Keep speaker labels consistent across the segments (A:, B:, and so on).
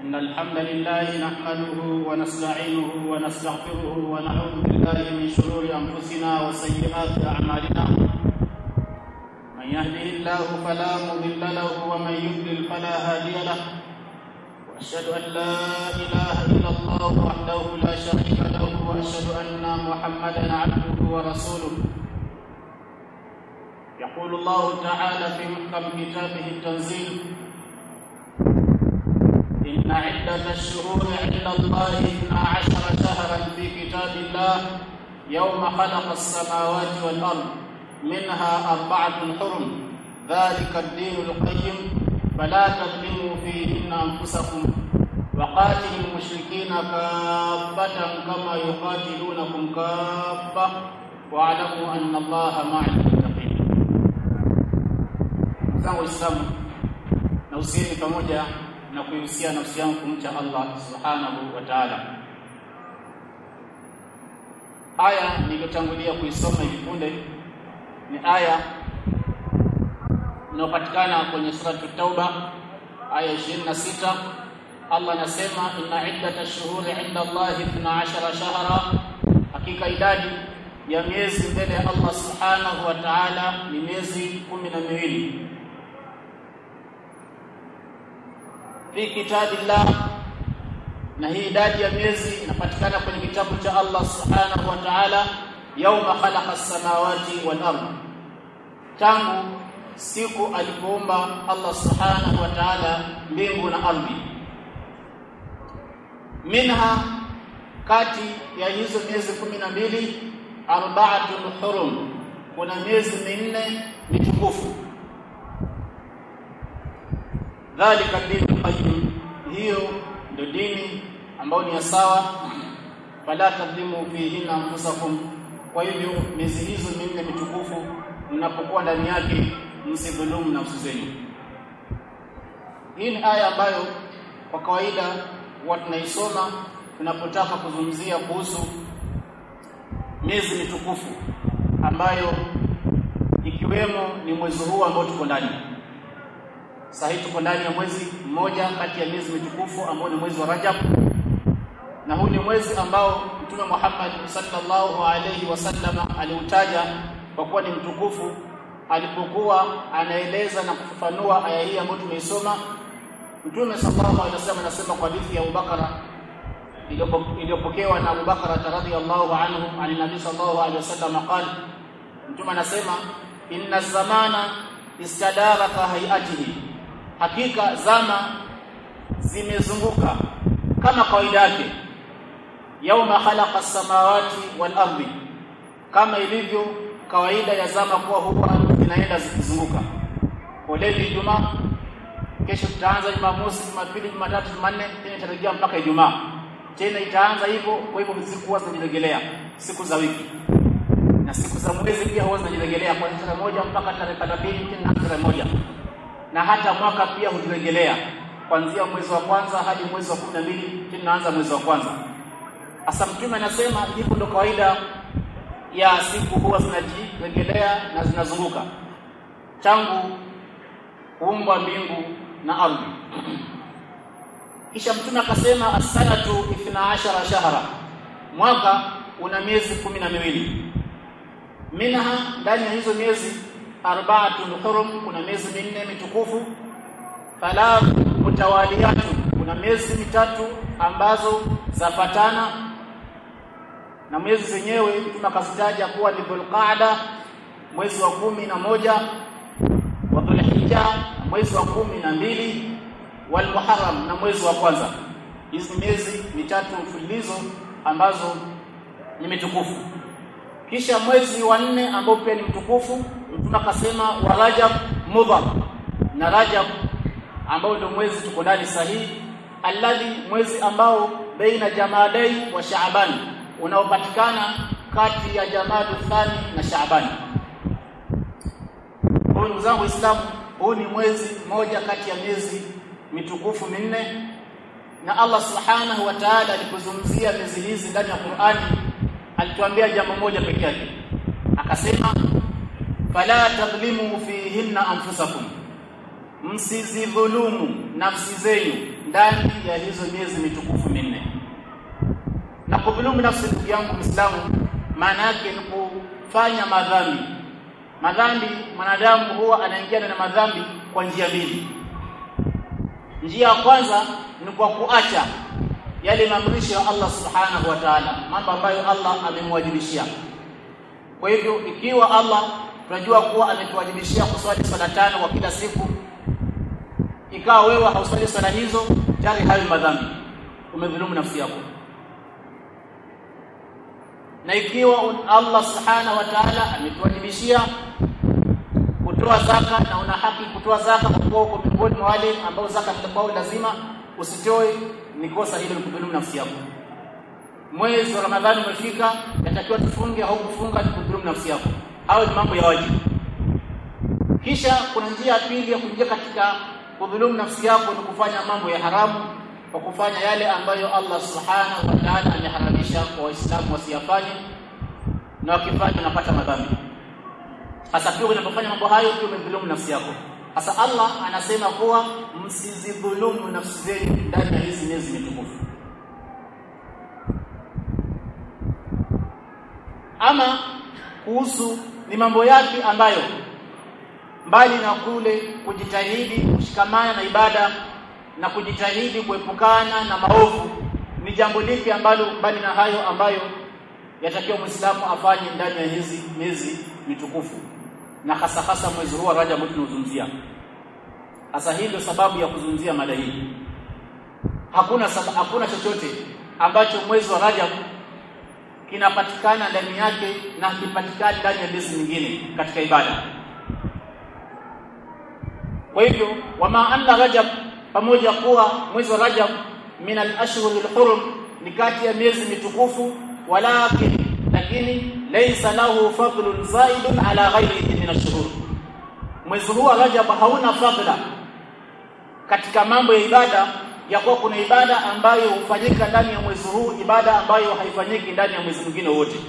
A: إن الحمد لله نحمده ونستعينه ونستغفره ونعوذ بالله من شرور أنفسنا وسيئات أعمالنا من يهده الله فلا مضل له ومن يضلل فلا هادي له وأشهد أن لا إله إلا الله وحده لا شريك له وأشهد أن محمدا عبده ورسوله يقول الله تعالى في محكم كتابه التنزيل إن عدة الشهور عند الله اثنا عشر شهرا في كتاب الله يوم خلق السماوات والأرض منها أربعة حرم ذلك الدين القيم فلا تظلموا فيهن أنفسكم وقاتلوا المشركين كافة كما يقاتلونكم كافة واعلموا أن الله مع المتقين zangu Waislamu na usieni pamoja na kuihusia nafsi yangu kumcha Allah subhanahu wa ta'ala. Aya niliyotangulia kuisoma hivi punde ni aya inayopatikana kwenye suratu Tauba aya 26. Allah anasema inna iddata shuhuri inda Allahi 12 shahra, hakika idadi ya miezi mbele ya Allah subhanahu wa ta'ala ni miezi kumi na miwili fi kitabillah na hii idadi ya miezi inapatikana kwenye kitabu cha Allah subhanahu wa ta'ala yauma khalaqa as-samawati wal ard tangu siku alipoumba Allah subhanahu wa ta'ala mbingu na ardhi minha kati ya hizo miezi kumi na mbili arba'atun hurum kuna miezi minne mitukufu dhalika dinu qayyim hiyo ndio dini ambayo ni sawa fala tadhimu fihinna anfusakum kwa hivyo miezi hizo minne mitukufu mnapokuwa ndani yake msidhulumu nafsi zenu hii ni aya ambayo kwa kawaida huwa tunaisoma tunapotaka kuzungumzia kuhusu miezi mitukufu ambayo ikiwemo ni mwezi huu ambao tuko ndani sasa hii tuko ndani ya mwezi mmoja kati ya miezi mitukufu ambao ni mwezi wa Rajab na huu ni mwezi ambao Mtume Muhammad sallallahu alaihi wasallama aliutaja kwa kuwa ni mtukufu alipokuwa anaeleza na kufafanua aya hii ambayo tumeisoma Mtume sallallahu alaihi wasallam anasema kwa hadithi ya Abubakar iliyopokewa na Abubakar radhiyallahu anhu ani Nabii sallallahu alaihi wasallam qala Mtume anasema inna zamana istadara ka hayatihi hakika zama zimezunguka kama kawaida yake yauma khalaqa samawati wal ardi kama ilivyo kawaida ya zama kuwa huwa zinaenda zikizunguka leo Ijumaa kesho tutaanza Jumamosi Jumapili Jumatatu Jumanne tena itarejea mpaka Ijumaa tena itaanza hivyo kwa hivyo siku huwa zinajirejelea siku za wiki na siku za mwezi pia huwa zinajirejelea kwa tarehe moja mpaka tarehe 30 tena tarehe moja na hata mwaka pia hujirejelea kuanzia mwezi wa kwanza hadi mwezi wa 12 tunaanza mwezi wa kwanza hasa mtume anasema hivyo ndo kawaida ya siku huwa zinajirejelea na zinazunguka tangu kuumbwa mbingu na ardhi kisha mtume akasema as-sanatu 12 shahra mwaka una miezi kumi na miwili minha ndani ya hizo miezi arba'atun hurum kuna miezi minne mitukufu thalath mutawaliyatu kuna miezi mitatu ambazo zafatana na miezi zenyewe mtume akazitaja kuwa ni Dhulqa'da mwezi wa kumi na moja wa Dhulhijja mwezi wa kumi na mbili wal Muharram na mwezi wa kwanza hizi miezi mitatu mfululizo ambazo ni mitukufu kisha mwezi wa nne ambao pia ni mtukufu mtume akasema wa Rajab Mudhar na Rajab ambao ndio mwezi tuko ndani sahihi alladhi mwezi ambao baina Jamadai wa Shaaban unaopatikana kati ya Jamadu Thani na Shaaban kwa ndugu zangu Waislamu huu ni mwezi mmoja kati ya miezi mitukufu minne na Allah subhanahu wa ta'ala alipozungumzia miezi hizi ndani ya Qur'ani alituambia jambo moja pekee yake akasema fala tadhlimu fihinna anfusakum msizidhulumu nafsi zenu ndani ya hizo miezi mitukufu minne na kudhulumu nafsi ndugu yangu Muislamu maana yake ni kufanya madhambi madhambi mwanadamu huwa anaingia na madhambi kwa njia mbili njia ya kwanza ni kwa kuacha yale maamrisho ya Allah subhanahu wa ta'ala mambo ambayo Allah amemwajibishia kwa hivyo ikiwa Allah tunajua kuwa ametuwajibishia kuswali swala tano kwa kila siku ikawa wewe hauswali swala hizo tayari hayo madhambi umedhulumu nafsi yako na ikiwa Allah subhanahu wa ta'ala ametuwajibishia kutoa zaka na una haki kutoa zaka kwa kuwa uko miongoni mwa wale ambao zaka itakuwa lazima usitoe ni kosa hilo kudhulumu nafsi yako mwezi wa Ramadhani umefika yatakiwa tufunge au kufunga ni kudhulumu nafsi yako au ni mambo ya wajibu kisha kuna njia ya pili ya kuingia katika kudhulumu nafsi yako ni kufanya mambo ya haramu kwa kufanya yale ambayo Allah subhanahu wa ta'ala ameharamisha kwa waislamu wasiyafanye na wakifanya unapata madhambi hasa pia unapofanya mambo hayo pia umedhulumu nafsi yako hasa Allah anasema kuwa msizidhulumu nafsi zenu ndani ya hizi miezi mitukufu ama kuhusu ni mambo yapi ambayo mbali na kule kujitahidi kushikamana na ibada na kujitahidi kuepukana na maovu ni jambo lipi ambalo mbali na hayo ambayo yatakiwa Muislamu afanye ndani ya hizi miezi mitukufu na hasa hasa mwezi huu wa Rajab tunazungumzia hasa hii ndio sababu ya kuzungumzia mada hii hakuna sab hakuna chochote ambacho mwezi wa Rajab kinapatikana ndani yake na hakipatikani ndani ya miezi mingine katika ibada kwa hivyo wama anna Rajab pamoja kuwa mwezi wa Rajab min al-ashhur al-hurum ni kati ya miezi mitukufu walakin lakini laysa lahu fadlun zaidun ala ghayrihi min ash-shuhur mwezi huu wa Rajab hauna fadla katika mambo ya ibada ya kuwa kuna ibada ambayo hufanyika ndani ya mwezi huu ibada ambayo haifanyiki ndani ya mwezi mwingine wote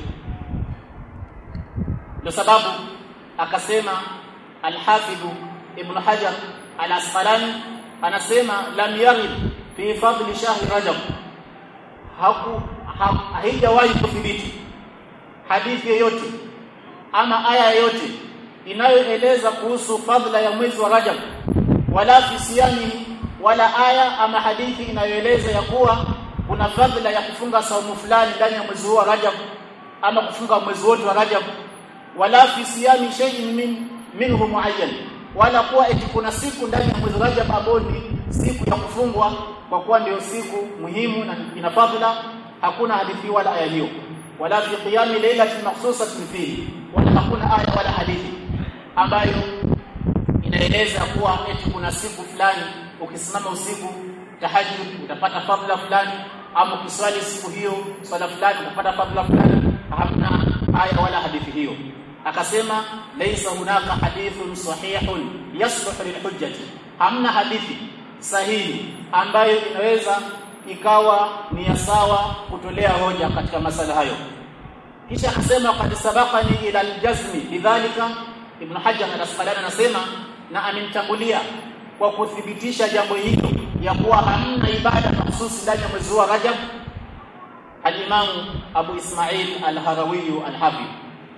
A: ndio sababu akasema al-Hafidh Ibn Hajar al-Asqalani anasema lam yarid fi fadli shahri Rajab haku haijawahi kuthibiti hadithi yoyote ama aya yoyote inayoeleza kuhusu fadla ya mwezi wa Rajab wala fi siyami wala aya ama hadithi inayoeleza ya kuwa kuna fadla ya kufunga saumu fulani ndani ya mwezi wa Rajab ama kufunga mwezi wote wa Rajab wala fi siyami shay'in min minhu muayyan wala kuwa eti kuna siku ndani ya mwezi Rajab ambayo ni siku ya kufungwa kwa kuwa ndio siku muhimu na ina fadhila hakuna hadithi wala aya hiyo wala fi qiyami laylatin makhsusatin fihi wala hakuna aya wala hadithi ambayo inaeleza kuwa eti kuna siku fulani ukisimama usiku tahajjud utapata fadhila fulani ama ukiswali siku hiyo swala fulani utapata fadhila fulani hamna aya wala hadithi hiyo akasema laysa hunaka hadithun sahihun yasluhu lilhujjati hamna hadithi sahihi ambayo inaweza ikawa ni ya sawa kutolea hoja katika masala hayo kisha akasema qad sabaqani ila aljazmi lidhalika ibn hajar al-asqalani anasema na amenitangulia kwa kuthibitisha jambo hilo ya kuwa hamna ibada mahsusi ndani ya mwezi wa Rajab al-Imam Abu Ismail al-Harawi al-Hafidh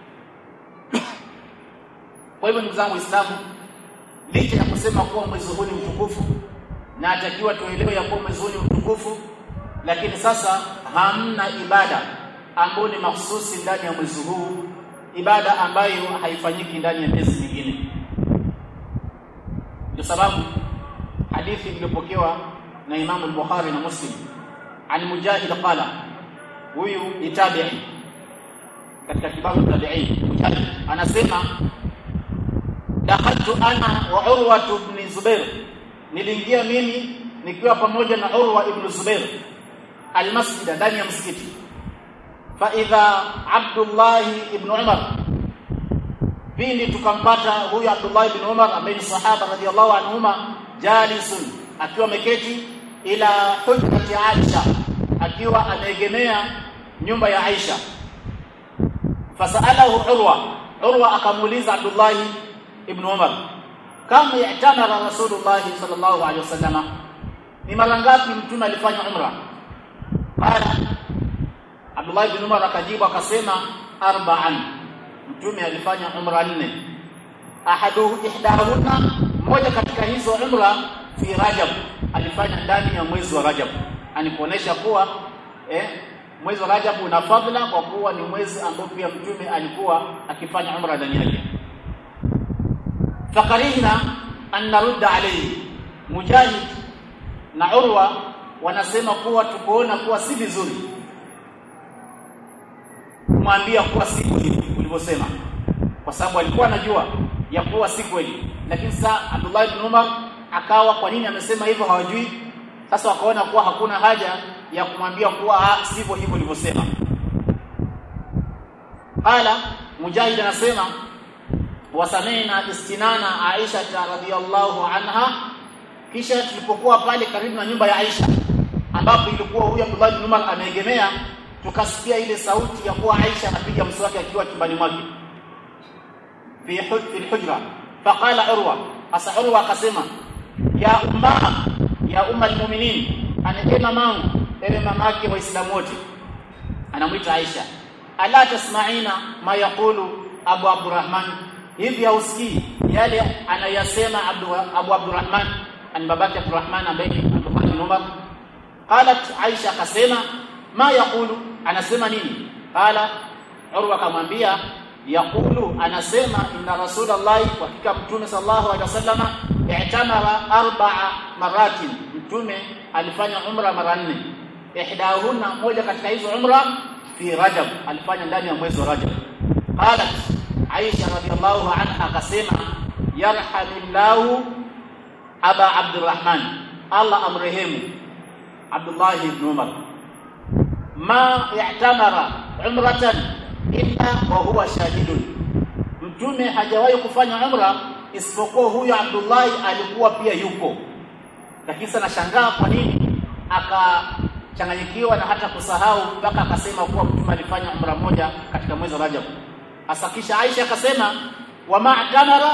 A: kwa hivyo ndugu zangu Waislamu licha ya kusema kuwa mwezi huu ni mtukufu na atakiwa tuelewe ya kuwa mwezi huu ni mtukufu lakini sasa hamna ibada ambayo ni mahsusi ndani ya mwezi huu ibada ambayo haifanyiki ndani ya miezi mingine ndio sababu hadithi iliyopokewa na Imam al-Bukhari na Muslim an Mujahid qala huyu ni tabi'i katika kitabu tabi'in Mujahid anasema dakhaltu ana wa Urwa ibn Zubair niliingia mimi nikiwa pamoja na Urwa ibn Zubair almasjid ndani ya msikiti fa idha Abdullah ibn Umar pindi tukampata huyu Abdullah ibn Umar ambaye ni sahaba radhiallahu anhuma jalisun akiwa ameketi ila hujrati Aisha akiwa ameegemea nyumba ya Aisha fasalahu Urwa Urwa akamuuliza Abdullah ibn Umar kama yatamara Rasulullah sallallahu alaihi wasallam ni mara ngapi mtume alifanya umra qala Abdullah ibn Umar akajibu akasema arba'an mtume alifanya umra nne ahadu ihdahunna moja katika hizo umra fi Rajab alifanya ndani ya mwezi wa Rajab anikuonesha kuwa eh, mwezi wa Rajab una fadhila kwa kuwa ni mwezi ambao pia mtume alikuwa akifanya umra ndani yake fakarihna an narudda alayhi mujahid na urwa wanasema kuwa tukoona kuwa si vizuri kumwambia kuwa si kweli ulivyosema kwa sababu alikuwa anajua ya kuwa si kweli lakini sasa Abdullah ibn Umar akawa kwa nini amesema hivyo hawajui sasa wakaona kuwa hakuna haja ya kumwambia kuwa sivyo hivyo ulivyosema qala mujahid anasema wasamina istinana Aisha radhiyallahu anha kisha tulipokuwa pale karibu na nyumba ya Aisha ambapo ilikuwa huyu Abdullah ibn Umar ameegemea tukasikia ile sauti ya kuwa Aisha anapiga mswaki akiwa chumbani mwake fi fi hujra faqala urwa asa urwa akasema ya umma ya umma almu'minin anasema mangu ewe mamake waislamu wote anamwita Aisha ala tasma'ina ma yaqulu Abu Abdurrahman hivi hausikii yale anayasema Abu, Abu Abdurrahman an babake Abdurrahman ambaye ni Abdullah bin Umar qalat Aisha akasema ma yaqulu anasema nini qala Urwa akamwambia yaqulu anasema inna rasulullahi wa hakika mtume sallallahu alaihi wasallama i'tamara arba'a maratin mtume alifanya umra mara nne ihdahunna moja katika hizo umra fi rajab alifanya ndani ya mwezi wa rajab qalat aisha radhiallahu anha akasema yarhamillahu aba abdurrahman allah amrehemu abdullah ibn umar ma i'tamara umratan illa wa huwa shahidun mtume hajawahi kufanya umra isipokuwa huyo Abdullah alikuwa pia yupo lakini sana shangaa kwa nini akachanganyikiwa na hata kusahau mpaka akasema kuwa mtume alifanya umra moja katika mwezi wa Rajab asakisha Aisha akasema wa ma'tamara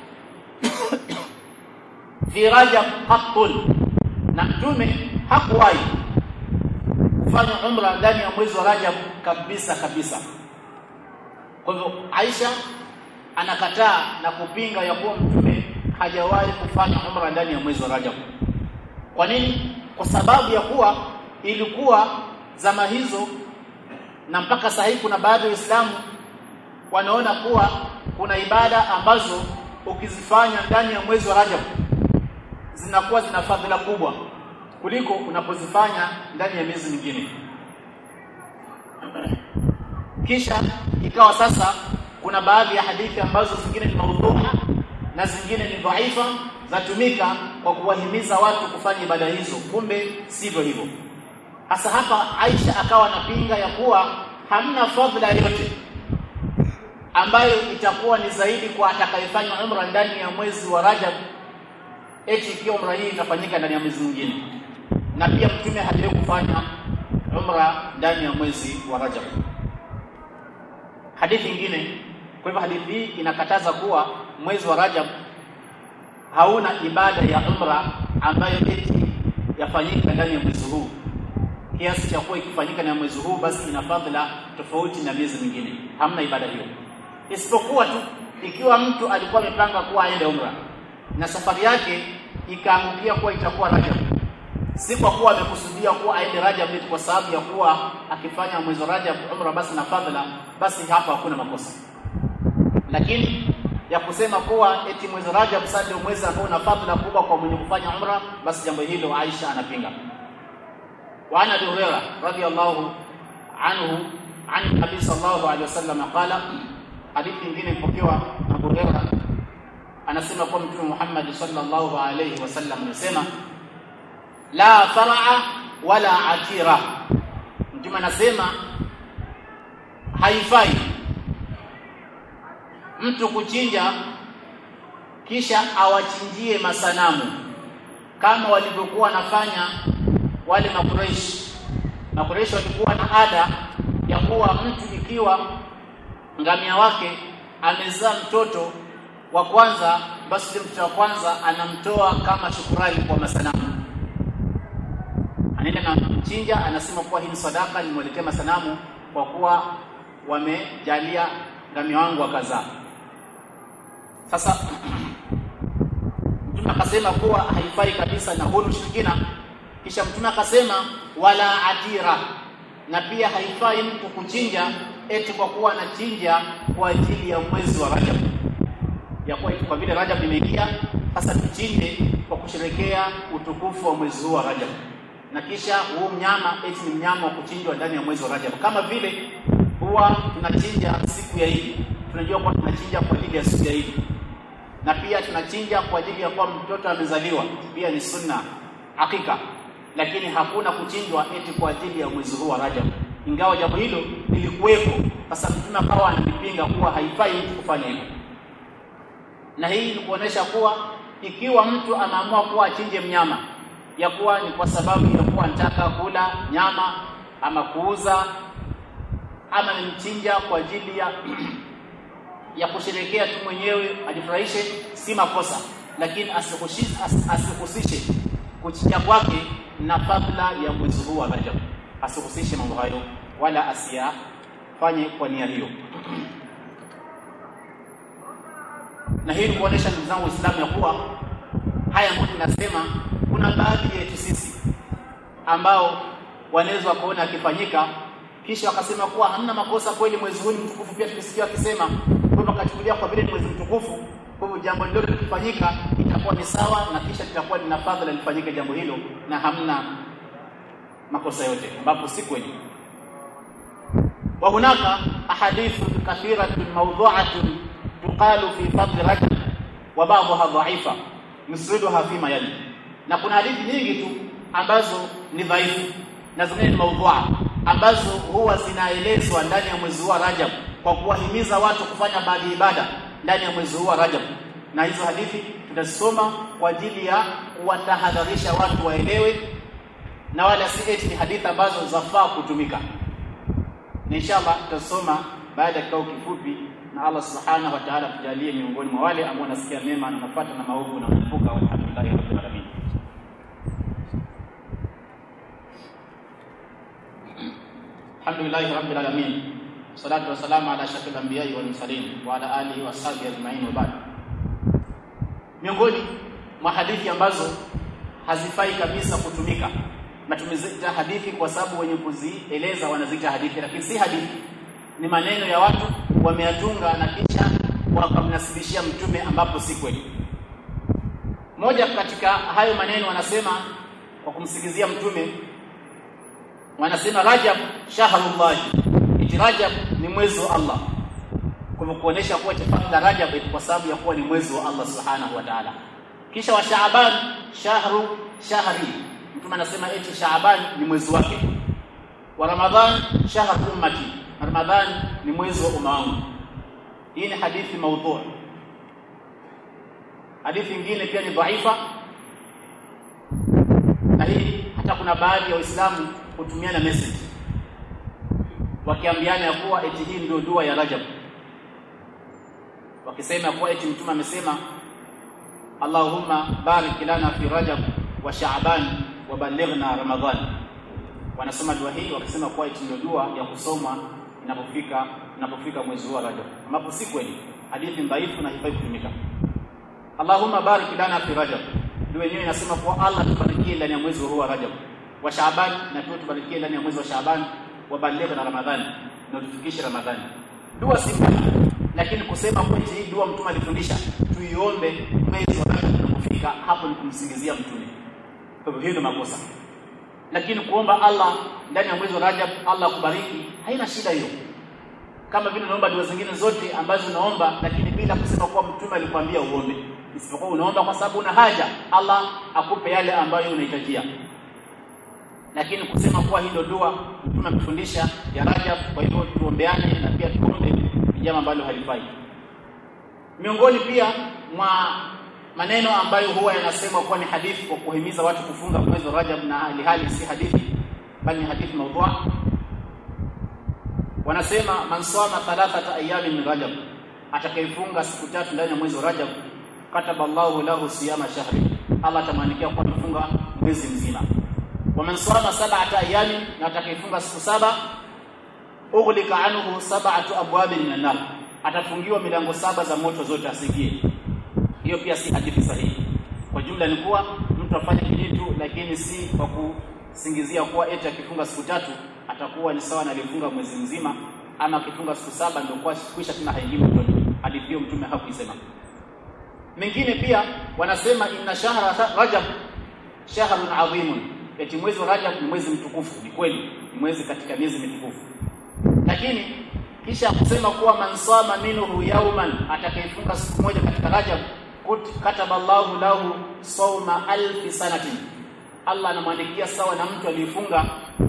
A: fi Rajab haqqun na mtume hakuwahi kufanya umra ndani ya mwezi wa Rajab kabisa kabisa kwa hivyo Aisha anakataa na kupinga ya kuwa mtume hajawahi kufanya umra ndani ya mwezi wa Rajab. Kwa nini? Kwa sababu ya kuwa ilikuwa zama hizo na mpaka sasa hivi kuna baadhi ya Waislamu wanaona kuwa kuna ibada ambazo ukizifanya ndani ya mwezi wa Rajab zinakuwa zina fadhila kubwa kuliko unapozifanya ndani ya miezi mingine. Kisha ikawa sasa kuna baadhi ya hadithi ambazo zingine ni maudhuha na zingine ni dhaifa zatumika kwa kuwahimiza watu kufanya ibada hizo kumbe sivyo hivyo hasa hapa Aisha akawa anapinga ya kuwa hamna fadhila yote ambayo itakuwa ni zaidi kwa atakayefanya umra ndani ya mwezi wa Rajab eti ikiwa umra hii itafanyika ndani ya mwezi mwingine na pia mtume hajawahi kufanya umra ndani ya mwezi wa Rajab hadithi nyingine kwa hivyo hadithi hii inakataza kuwa mwezi wa Rajab hauna ibada ya umra ambayo eti yafanyika ndani ya mwezi huu kiasi cha kuwa ikifanyika na mwezi huu basi ina fadhila tofauti na miezi mingine hamna ibada hiyo isipokuwa tu ikiwa mtu alikuwa amepanga kuwa aende umra na safari yake ikaangukia kuwa itakuwa Rajab si kwa kuwa amekusudia kuwa aende Rajab kwa sababu ya kuwa akifanya mwezi wa Rajab umra basi na fadhila basi hapa hakuna makosa lakini ya kusema kuwa eti mwezi Rajab sasa ndio mwezi ambao una fadhila kubwa kwa mwenye kufanya umra basi jambo hilo Aisha anapinga wa ana Abi Hurairah radhiyallahu anhu an Nabii sallallahu alaihi wasallam qala hadithi nyingine ipokewa na Abu Hurairah anasema kwa Mtume Muhammad sallallahu alaihi wasallam anasema la faraa wala atira Mtume anasema haifai mtu kuchinja kisha awachinjie masanamu kama walivyokuwa wanafanya wale makureishi makureishi walikuwa na ada ya kuwa mtu ikiwa ngamia wake amezaa mtoto wa kwanza basi mtoto wa kwanza anamtoa kama shukurani kwa masanamu anaenda na mchinja anasema kuwa hii ni sadaka nimwelekea masanamu kwa kuwa wamejalia ngamia wangu wakazaa sasa mtume akasema kuwa haifai kabisa na huu ushirikina kisha mtume akasema wala atira na pia haifai mtu kuchinja eti kwa kuwa anachinja kwa ajili ya mwezi wa Rajab ya kuwa kwa vile Rajab imeingia sasa tuchinje kwa kusherekea utukufu wa mwezi huu wa Rajab na kisha huu mnyama eti ni mnyama wa kuchinjwa ndani ya mwezi wa Rajab kama vile huwa tunachinja siku ya Idi tunajua kuwa tunachinja kwa ajili ya siku ya Idi na pia tunachinja kwa ajili ya kuwa mtoto amezaliwa pia ni sunna hakika lakini hakuna kuchinjwa eti kwa ajili ya mwezi huu wa Rajab ingawa jambo hilo lilikuwepo sasa mtume akawa anapinga kuwa haifai mtu kufanya hivyo na hii ni kuonesha kuwa ikiwa mtu anaamua kuwa achinje mnyama ya kuwa ni kwa sababu ya kuwa anataka kula nyama ama kuuza ama ni mchinja kwa ajili ya ya kusherekea tu mwenyewe ajifurahishe si makosa lakini asihusishe asihusishe kuchinja kwake na fadhila ya mwezi huu wa Rajab asihusishe mambo hayo wala asiyafanye kwa nia hiyo na hii ni kuonesha ndugu zangu Waislamu ya kuwa haya ambayo tunasema kuna baadhi yetu sisi ambao wanaweza wakaona akifanyika kisha wakasema kuwa hamna makosa kweli mwezi huu ni mtukufu pia tulisikia wakisema kwamba kachukulia kwa vile ni mwezi mtukufu kwa hivyo jambo lolote likifanyika itakuwa ni sawa na kisha litakuwa lina fadhila lifanyike jambo hilo na hamna makosa yote ambapo si kweli wa hunaka ahadithu kathiratun mawdhu'atun tuqalu fi fadl rajab wa ba'daha dha'ifa nusriduha fima yali na kuna hadithi nyingi tu ambazo ni dhaifu na zingine ni maudhu'a ambazo huwa zinaelezwa ndani ya mwezi wa Rajab kwa kuwahimiza watu kufanya baadhi ya ibada ndani ya mwezi huu wa Rajab na hizo hadithi tutasoma kwa ajili ya kuwatahadharisha watu waelewe na wala si eti ni hadithi ambazo zafaa kutumika na inshallah tutasoma baada ya kikao kifupi na Allah subhanahu wa ta'ala tujalie miongoni mwa wale ambao wanasikia mema na nafuata na maovu na kuepuka walhamdulillahi rabbil alamin alhamdulillahi rabbil alamin salatu wassalamu ala ashrafil anbiya'i wal mursalin wa ala alihi wa sahbihi ajma'in wa ba'd miongoni mwa hadithi ambazo hazifai kabisa kutumika na tumeziita hadithi kwa sababu wenye kuzieleza wanaziita hadithi lakini si hadithi ni maneno ya watu wameyatunga na kisha wakamnasibishia mtume ambapo si kweli moja katika hayo maneno wanasema kwa kumsigizia mtume wanasema Rajab shahrullah iti Rajab ni mwezi wa Allah kwa kuonesha kuwa tafadhali Rajab kwa sababu ya kuwa ni mwezi wa Allah subhanahu wa ta'ala kisha wa Shaaban shahru shahri mtume anasema eti Shaaban ni mwezi wake wa Ramadhan shahru ummati Ramadhan ni mwezi wa umma wangu hii ni hadithi maudhu hadithi nyingine pia ni dhaifa na hii hata kuna baadhi ya waislamu hutumiana message wakiambiana ya kuwa eti hii ndio dua ya Rajab wakisema kuwa eti mtume amesema Allahumma barik lana fi Rajab wa Sha'ban wa ballighna Ramadhan wanasoma dua hii wakisema kuwa eti ndio dua ya kusoma inapofika inapofika mwezi wa Rajab ambapo si kweli hadithi dhaifu na haifai kutumika Allahumma barik lana fi Rajab dua yenyewe inasema kuwa Allah tubarikie ndani ya mwezi huu wa Rajab wa Shaaban na pia tubarikie ndani ya mwezi wa Shaaban wa baligh na Ramadhani na tufikishe Ramadhani dua si lakini kusema kwa hii dua mtume alifundisha tuiombe mwezi wa Rajab unapofika hapo ni kumsingizia mtume kwa hivyo hiyo ni makosa lakini kuomba Allah ndani ya mwezi wa Rajab Allah akubariki haina shida hiyo kama vile unaomba dua zingine zote ambazo unaomba lakini bila kusema kuwa mtume alikwambia uombe isipokuwa unaomba kwa sababu una haja Allah akupe yale ambayo unahitajia lakini kusema kuwa hii ndio dua mtume amefundisha ya Rajab kwa hivyo tuombeane na pia tuombe ni jambo ambalo halifai miongoni pia mwa maneno ambayo huwa yanasemwa kuwa ni hadithi kwa kuhimiza watu kufunga mwezi wa Rajab na hali hali si hadithi bali ni hadithi maudhu wanasema man sama thalathata ayamin min Rajab atakayefunga siku tatu ndani ya mwezi wa Rajab kataba Allahu lahu siyama shahri Allah atamwandikia kwa kufunga mwezi mzima waman sama sab'ata ayami na atakayefunga siku saba ughlika anhu sab'atu abwabin minan nar atafungiwa milango saba za moto zote asiingie hiyo pia si hadithi sahihi kwa jumla ni kuwa mtu afanye kijitu lakini si kwa kusingizia kuwa eti akifunga siku tatu atakuwa ni sawa na alifunga mwezi mzima ama akifunga siku saba ndio kwa kwisha tena haingii motoni hadithi hiyo mtume hakuisema mengine pia wanasema inna shahra rajab shahrun adhimun eti mwezi wa rajab ni mwezi mtukufu ni kweli ni mwezi katika miezi mitukufu lakini kisha kusema kuwa man sama minhu yawman atakayefunga siku moja katika rajab kataba Allahu lahu sawma alfi sanatin Allah anamwandikia sawa na mtu aliyefunga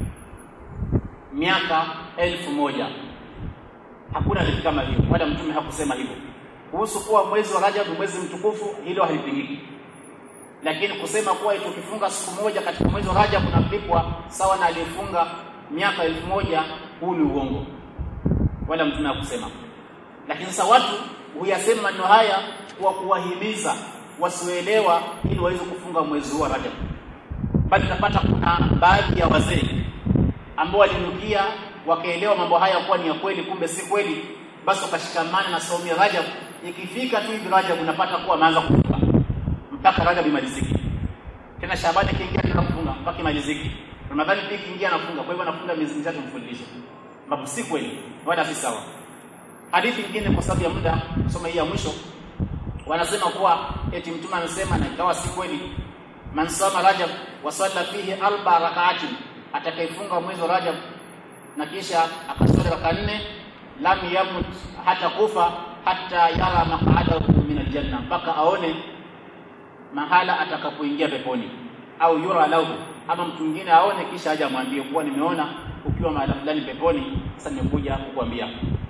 A: miaka elfu moja hakuna hadithi kama hiyo wala mtume hakusema hivyo kuhusu kuwa mwezi wa Rajab mwezi mtukufu hilo halipingiki lakini kusema kuwa tukifunga siku moja katika mwezi wa Rajab unalipwa sawa na aliyefunga miaka elfu moja huu ni uongo wala mtume hakusema lakini sasa watu huyasema maneno haya kwa kuwahimiza wasioelewa ili waweze kufunga mwezi huu wa Rajab bali tutapata kuna baadhi ya wazee ambao walinukia wakaelewa mambo haya kuwa ni ya kweli kumbe si kweli basi wakashikamana na saumu ya Rajab ikifika tu hivi Rajab unapata kuwa ameanza kufunga mpaka Rajab imalizike tena Shabani kiingia tena kufunga mpaka imalizike Ramadhani pia kiingia anafunga kwa hivyo anafunga miezi mitatu mfululizo ambapo si kweli wala si sawa hadithi nyingine kwa sababu ya muda kusoma hii ya mwisho wanasema kuwa eti mtume amesema na ikawa si kweli man sama rajab wa salla fihi arba rak'atin atakayefunga mwezi wa rajab na kisha akaswali raka nne lam yamut hata kufa hata yara maq'adahu min aljanna mpaka aone mahala atakapoingia peponi au yura lahu ama mtu mwingine aone kisha aje amwambie kuwa nimeona ukiwa mahala fulani peponi sasa nimekuja kukuambia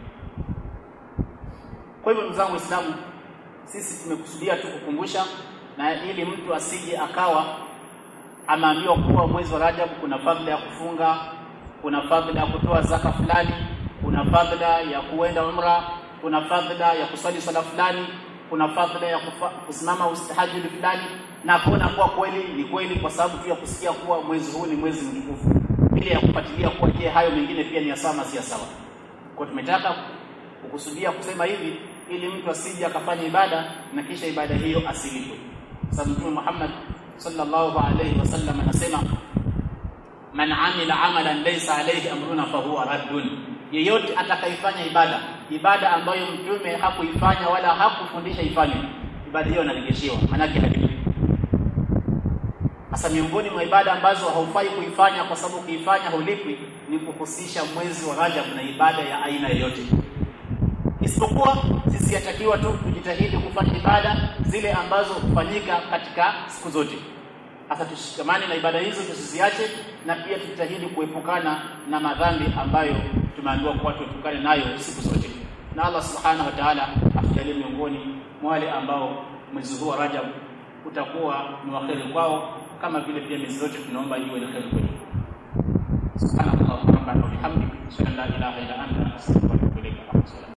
A: kwa hivyo ndugu zangu Waislamu sisi tumekusudia tu kukumbusha na ili mtu asije akawa ameambiwa kuwa mwezi wa Rajab kuna fadhila ya kufunga, kuna fadhila ya kutoa zaka fulani, kuna fadhila ya kuenda umra, kuna fadhila ya kusali sala fulani, kuna fadhila ya kufa, kusimama ustahajudi fulani, na kuona kuwa kweli ni kweli, kwa sababu tu ya kusikia kuwa mwezi huu ni mwezi mtukufu, bila ya kufuatilia kuwa je, hayo mengine pia ni ya sawa si ya sawa. Kwa tumetaka kukusudia kusema hivi ili mtu asije akafanya ibada na kisha ibada hiyo asilipwe. Sababu Mtume Muhammad sallallahu alayhi wasallam anasema man amila amalan laysa alayhi amruna fahuwa raddun, yeyote atakayefanya ibada ibada ambayo mtume hakuifanya wala hakufundisha ifanye, ibada hiyo inarejeshewa, maanake halipo. Sasa miongoni mwa ibada ambazo haufai kuifanya kwa sababu ukiifanya hulipwi ni kuhusisha mwezi wa Rajab na ibada ya aina yoyote isipokuwa sisi yatakiwa tu tujitahidi kufanya ibada zile ambazo hufanyika katika siku zote. Sasa tushikamane na ibada hizo tusiziache, na pia tujitahidi kuepukana na madhambi ambayo tumeambiwa kuwa tuepukane nayo siku zote, na Allah subhanahu wa ta'ala atujalie miongoni mwa wale ambao mwezi huu wa Rajab utakuwa ni wa kheri kwao, kama vile pia miezi zote tunaomba iwe ni kheri kwetu. Subhanallah wa bihamdihi, ashhadu an la ilaha illa anta, astaghfiruka wa atubu ilaik.